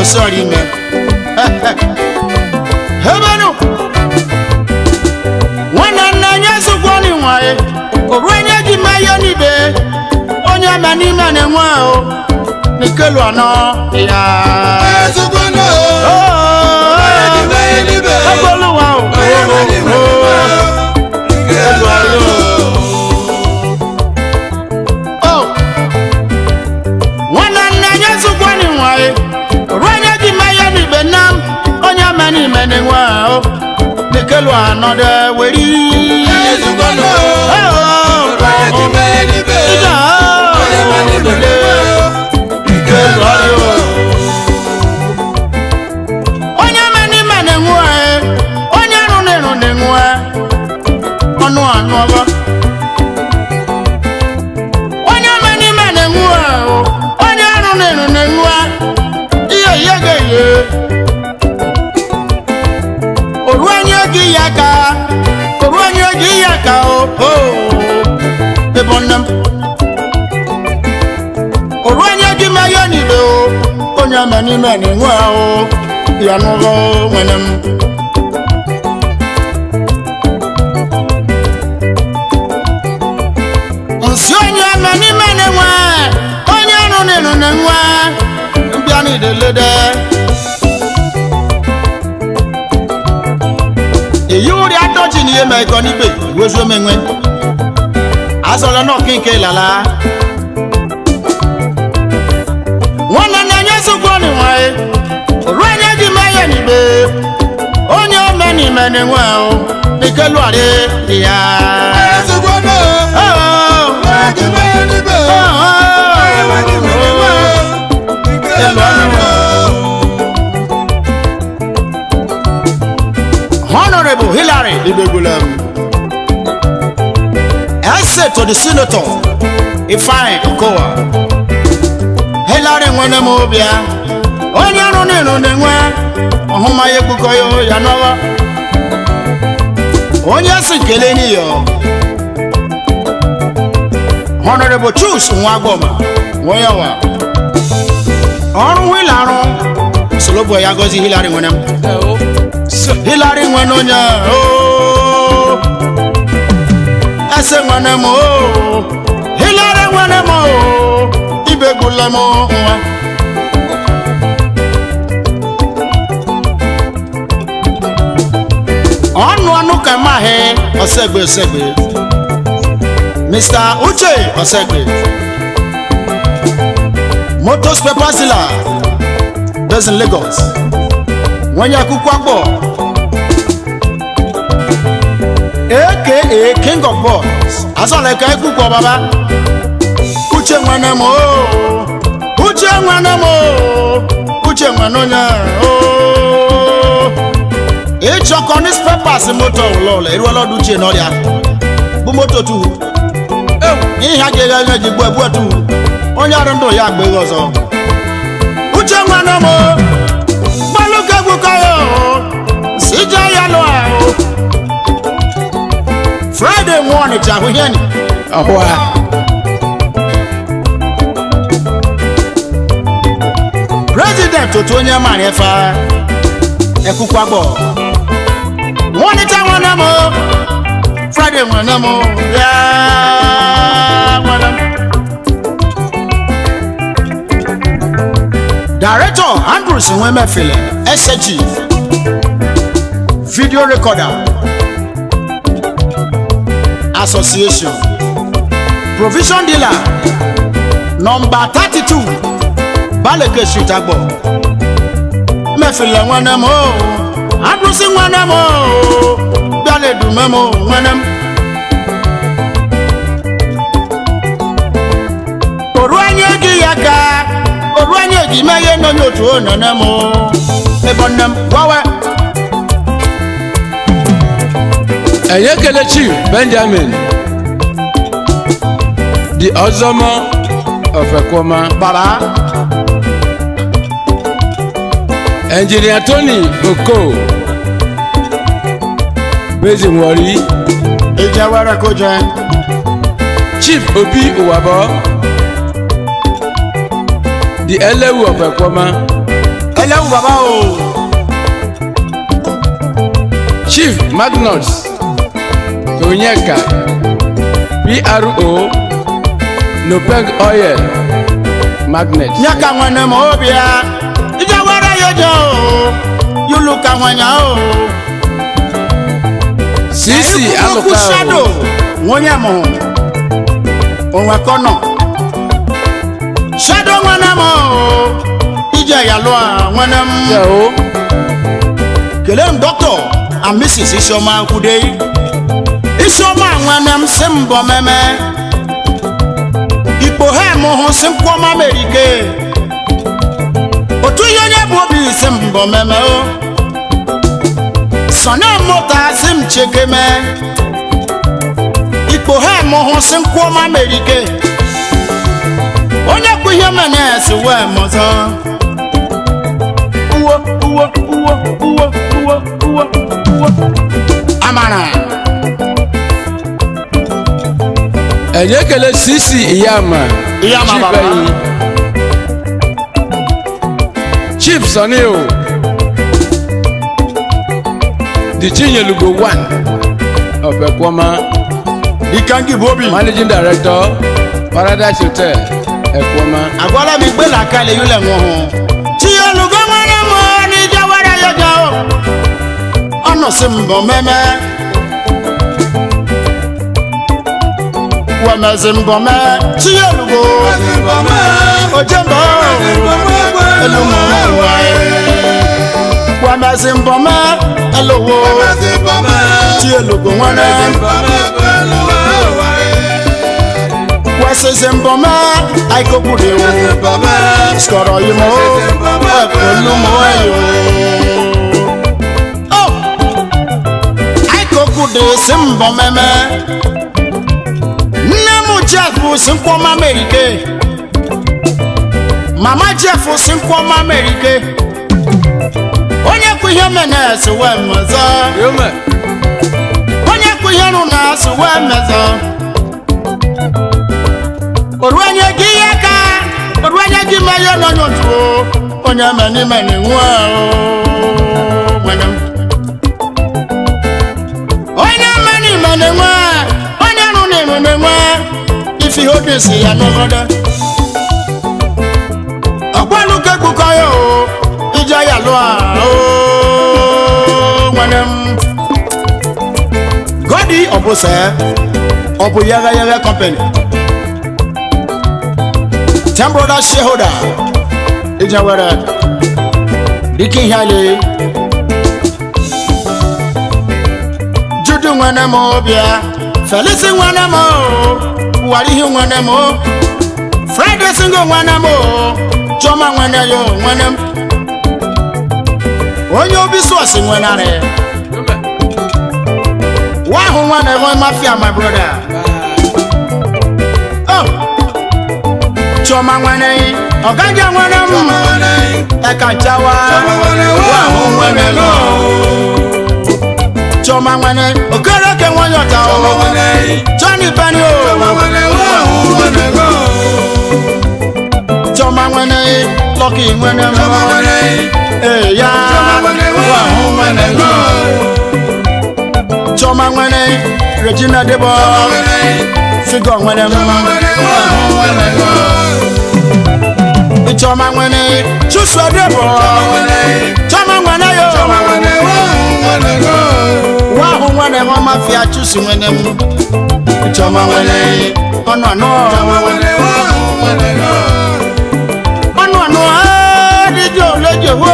sọrọ ime hebenu nwanne nna nye zụkwọni nwaye oru onye ji meyo n'ibe onye me n'ime na-enwe ahụ n'ikelu anọ ya Ezugbono, Oh, onye ji mee n'ibe, Ọgbọlụwa o. onye ma n'ime n'ụwa, nke elu anọ. Oh. nwanne nna nye zụkwọni nwaye oru onye ji meyo n'ibe nna m onye me n'ime na-enwe ahụ n'ikelu anọ de weri Ezugbono, Oh. onye ji mee n'ibe, Ija, onye ma n'ime n'ụwa, nke elu anọ. onye me n'ime na-enwe onye arụ na-eru na-enwe ọnụ anụ ọgọ onye me n'ime na-enwe onye arụ na-eru na-enwe ihe ihe ga-eye oru onye gị ya ka oru onye gị ya ka o o ebe nne m oru onye gị meghe niile o onye me n'ime na-enwe o ya n'ụlọ nwere m nsị onye me n'ime na-enwe onye arụ na-eru na-enwe mbịa n'idelede èyí ó rí adọ́jì ní yéma ẹ̀kọ́ níbẹ̀ ìwéṣọ mẹ́wẹ́ azọlọ náà kéńké lala wọn nana nyẹ sọgbọ níwọn ẹ òru ẹnyẹ di mẹyẹ níbẹ̀ onye mẹni mẹni wọn o nìkẹlù àrẹ ìyá. Ezugbono, onye ji mee n'ibe, onye ma n'ime n'ụwa, nke elu anọ. Honorable Hillary Ibegulem. Essay to the Senator Ifeanyi Okowa. Hillary nwere m obia. Onye arụ n'ịrụ na-enwe ọhụma ya egbukọ ya ya n'ọwa. Onye si kele n'iyo. Honorable Chus Nwagboma Nwoyawa. Ọrụ Hillary solobo ya gozi Hillary nwere m. Hillary nwere onye ooo ese nwere m ooo Hillary nwere m ooo ibegbula m nwa ọnụ ọnụ ka maghị ọsegbe ọsegbe Mr. Uche ọsegbe motos paper dealer based in Lagos nwenye akwụkwọ akpọ aka king of boys asọla ka ekwukwo baba uche nwene m oo uche nwene m oo uche nwene onye oo ịchọkọ newspapers moto ụlọụlọ eruola ọdụ uche n'ọrịa bụ moto tuhu ihe a ga-eghe eghe ji gbuo egbuo tuhu onye ọrụ ndụ ya agba eghe ọzọ uche nwene m oo gbalụka egwukọ ya oo si jee ya lụọ ahụ friday nwa ọnịcha ahụ ihe ni ọhụa president otu onye mara efe ekwukwa gbọ nwa ọnịcha nwanne m friday nwanne m ya nwanne m director andrews nwemefile sg video recorder association provision dealer number thirty-two baleke street agbo mefile nwanne m o adụsị nwanne m o bịala edume m o nwanne m oru anya gị ya ka oru anya gị meghe n'onye otu o nene m o ebe nne m gwawe ẹ̀yẹ́ kele chief benjamin di ọzọmọ ọ̀fẹ̀kọ́mà baba ẹnjìnìà tony oko basin wọ̀rí ìjẹ wẹrẹ kó jẹ chief obi uwabọ di ẹlẹ́wù ọ̀fẹ̀kọ́mà ẹlẹ́wù bàbá o chief magnus onyeka pro nopeg oil magnet nyaka nwene ma obia ija wara yojo o yulu ka nwanya o sisi Ekuku shado alụka nwonye mụ onwe kọnọ shado nwene m o ije ya lụọ nwene m o kelee m dọkịta and mrs isioma nkwude isioma nwene m si mbọ meme ikpo ha mụ hụ si nkwọma merike otu ihe onye bụ obi si mbọ meme o sọnye mụta si m chekeme ikpo ha mụ hụ si nkwọma merike onye kwu ihe mene si wee mọzọ uwo uwo uwo uwo uwo uwo uwo amara enye ekele sisi iyama Iyama chief baba. enyi chief sani o the chinyelugo one of ekwoma ikangi bobi managing director paradise hotel ekwoma agwala mi gbé làkàlẹ̀ yìí lẹ̀ wọ́n hàn. tí olùkọ́ mọ́nà mọ́ ní jáwárà yọjọ́ o ọ̀nà sí ń bọ̀ mẹ́mẹ́. wẹ̀mẹ̀ sí ń bọ̀ mẹ́ tí olùkọ́ ojú ń bọ̀ ẹlòmọ̀ wà ẹ̀. wẹ̀mẹ̀ sí ń bọ̀ mẹ́ ẹlòwò tí olùkọ́ wọn rẹ̀. wẹ̀sẹ̀ sí ń bọ̀ mẹ́ àìkókò dé o. sọ̀rọ̀ yìí mọ́ pẹ̀lú mọ́ ẹ̀yọ́. àìkókò dé sí ń bọ̀ mẹ́mẹ́. nne m jeff sí ń kọ́ mama erike. mama jeff sí ń kọ́ mama erike. onye kwu ihe mene esi wee mmezọ. yome onye kwu ihe rụ na esi wee mmezọ. oruenye gị ihe ka oruenye gị ma ihe nọ n'otu o onye meni meni nwa o nwere m. onye meni meni nwa onye rụ n'iru na nwa ife ihe obi si ya n'ogodo ọgbalu ka ekpukọ ya o ije ya lụọ o nwere m godi ọ bụ sẹ ọ bụ yagha yagha company ten brother shareholder ije were dike ihe ale judu nwene m bịa felisi nwene m warihi nwene m friday singo nwene m chioma nwene ya nwene m onye obi sọọsị nwenarị yome wahụ nwene m mafia my brother oh chioma nwene ọgaja nwene m ẹka chawa wahụ nwene lọ chioma nwene okereke nwanyọta o johnny penny o chioma nwene lọki nwene m eya wahụ nwene lọ chioma nwene regina debo figọ nwene m wahụ nwene lọ chioma nwene chusua debo chioma nwene yo wahụ nwene m mafia chusi nwene m chioma nwene ọnụ anọ ọnụ anọ adịjọ olejo wo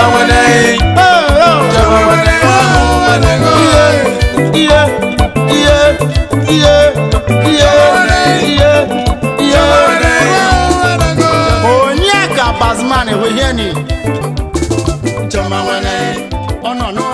iye iye iye iye iye iye onye ka bazman ehwehieni chioma nwene ọnụ anọ